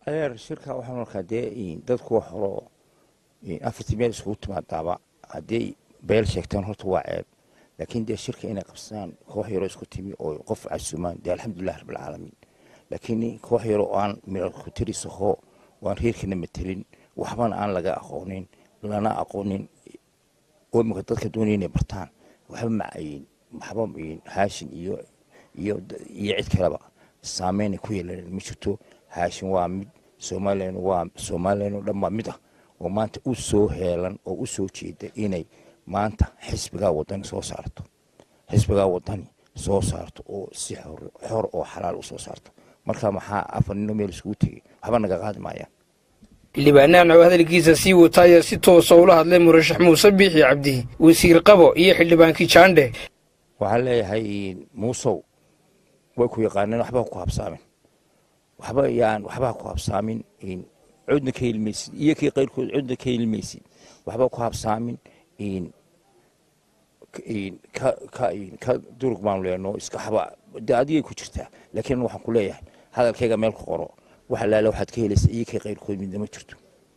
adeer shirka waxaan markaa dee dadku wax horo afartii meel iskugu timaadaaba hadday beel sheegtaan horta waa ceeb laakiin dee shirka inay qabsadaan koox yaroo isku timi oo qof casuumaan dee alxamdulilah rabbilcaalamiin laakiin koox yaroo aan ku tirisahoo waan reerkana matelin waxbana aan laga aqoonin lana aqoonin oo imika dadka doonaya inay bartaan waxba macayin waxba haashin iyo iyo iyo cid kaleba saameynay ku yeelan ma jirto haashin waa mid somalilan waa somalilan oo dhan waa mid ah oo maanta u soo heelan oo u soo jeeda inay maanta xisbigaa wadani soo saarto xisbigaa wadani soo saarto oo si xor oo xalaal u soo saarto marka maxaa afar nino meel iskugu tegay waxba naga qaadi maayaan xildhibaanaan oo hadalkiisa sii wata ayaa si toosa ula hadlay murashax muuse biixi cabdi wasiir qabo iyo xildhibaankii jaandhe waxaan leeyahay muusow way ku yaqaaneen waxba ku habsaamin waxba yaan waxba ku habsaamin cudna ka hilmaysid iyo kii qayrkood cudna ka hilmaysid waxba ku habsaamin ka durug baanu leenoo iska xaba de adigay ku jirtaa laakiin waxaan ku leeyahay hadalkayga meel ku qoro wax alaale waxaad ka helaysa iyo kii qayrkood midna ma jirto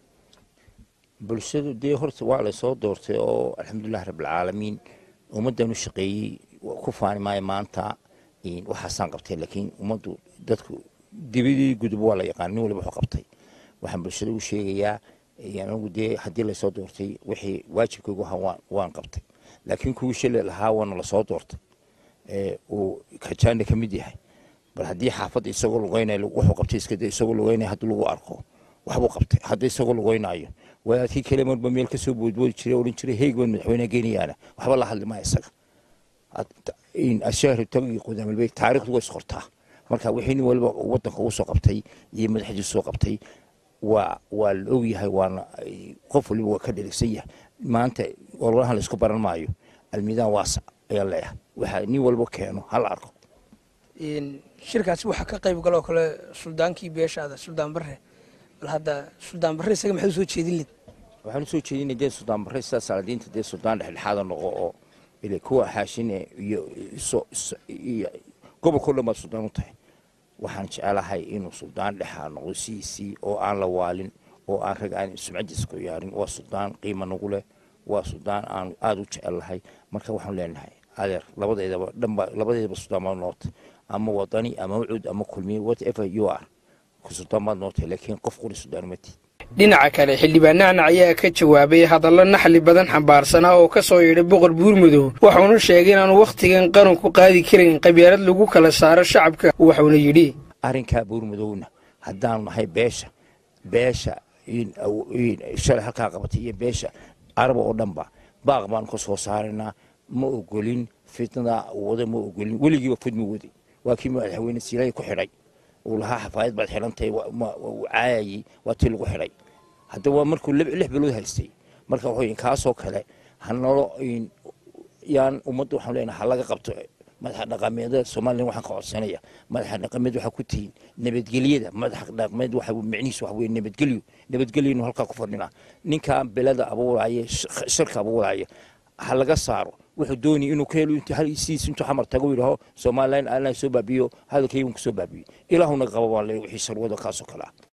bulshadu dee horta waa laysoo doortay oo alxamdulilah rabbilcaalamiin ummaddan u shaqeeyey ku faani maayo maanta waxaasaan qabtay laakiin ummaddu dadku dibadii gudub waa la yaqaan nin waliba wuxuu qabtay waxaan bulshada u sheegayaa anigu dee haddii laysoo doortay wixii waajibkaygu ahaa waan qabtay laakiin kuwii shalay lahaa waana lasoo doortay uu kajaana ka mid yahay bal haddii xaafadda isagoo lugeynaya wuxuu qabtay iskade isagoo lugeynaya haddii lagu arko waxbuu qabtay haddii isagoo lugeynaayo wadaadkii kale marba meel ka soo boodboodi jiray odhan jiray heyg baan madaxweynaha geenayaana waxba la hadli maayo isaga ashaari tag iyo qudaamalbey taariikhdu way isqortaa marka wixii nin waliba waddanka uu soo qabtay iyo madaxdii soo qabtay waa waa la ogyahay waana qof waliba waa ka dherigsan yahay maanta ololahan laysku baran maayo almiidaan waasac ayaa leeyahay waxa nin walba keeno hala arko shirkaasi waxaa ka qayb galoo kale suldaankii beeshaada suldaan barre bal hadda suldaan barre isaga maxay usoo jeedin lid waxaan usoo jeedinay dee suldaan barre sidaa salaadiinta dee suldaan dhexdhexaada noqo oo ile kuwa xaashine iyo iyo gobolkao dhan baad suldaan u tahay waxaan jecelahay inuu suldaan dhexaa noqdo sidiisii oo aan la waalin oo aan rag aan sumcadiisa ku yaarin waa suldaan qiima nagu leh waa suldaan aan aada u jecelahay marka waxaan leenahay adeer labadeedaba dhanba labadeedaba suldaan baad nootay ama wadani ama ucud ama kulmiye whatever you are ku suldaan baad nootay laakiin qof quri suldaan uma tiid dhinaca kale xildhibaanahana ayaa ka jawaabay hadallo naxli badan xambaarsanaa oo ka soo yidhay boqor buurmudow waxuuna sheegay inaanu wakhtigan qaranku qaadi karin qabyaalad lagu kala saaro shacabka waxuuna yidhi arrinkaa buurmudowna haddaanu nahay beesha beesha shalay halkaa qabatay iyo beesha araba oo dhanba baaq baanu ka soo saaraynaa ma ogolin fitnada wada ma ogolin weligiiba fidma waday waa kii madaxweyne siilay ku xidhay uu lahaa xafaayad baad xidhantahay uu caayayey waa tii lagu xidhay hadda waa markuu lix bilood haystay marka wuxuu kaasoo kale hanalo yaan ummadda waxaan leenahay ha laga qabto madaxa dhaqameedada somalilan waxaan ka codsanaya madaxa dhaqameed waxaa ku tihiin nabadgelyada madaxa dhaqameed waxa micnihiisu waxa weye nabadgelyo nabadgelyonu halkaa ku fadhinaa ninkaa belada abuuraya shirka abuuraya ha laga saaro wuxuu doonaya inuu ka helo sidiis intuu xamar tago yidhaho somalilan aanaa soo baabiyo hadalkaygun kusoo baabiyo ilaahuna qaba baan le wixii sharwada kaasoo kale ah